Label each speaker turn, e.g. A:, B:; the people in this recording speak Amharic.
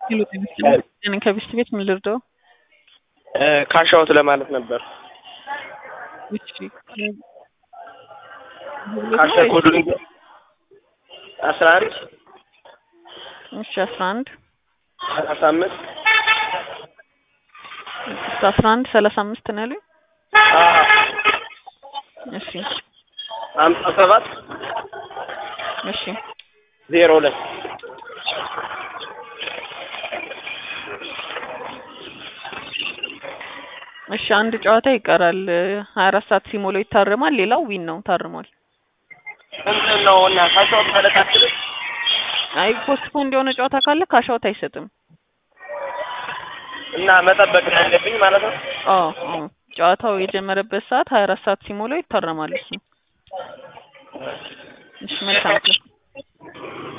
A: እኔ ከቢስት ቤት ምን ልርዳው?
B: ካሻውት ለማለት ነበር።
A: እሺ
B: ካሻ ኮዱ አስራ አንድ
A: እሺ አስራ አንድ
B: ሰላሳ አምስት
A: አስራ አንድ ሰላሳ አምስት ነው ያሉኝ። እሺ
B: ሀምሳ ሰባት
A: እሺ
B: ዜሮ ሁለት
A: እሺ አንድ ጨዋታ ይቀራል። ሀያ አራት ሰዓት ሲሞላው ይታረማል። ሌላው ዊን ነው ታርሟል።
B: ምንድን ነው እና ካሻውት ማለት አትልም?
A: አይ ፖስትፖንድ የሆነ ጨዋታ ካለ ካሻውት አይሰጥም።
B: እና መጠበቅ ነው ያለብኝ ማለት ነው።
A: አዎ አዎ ጨዋታው የጀመረበት ሰዓት ሀያ አራት ሰዓት ሲሞላው ይታረማል እሱ። እሺ መልካም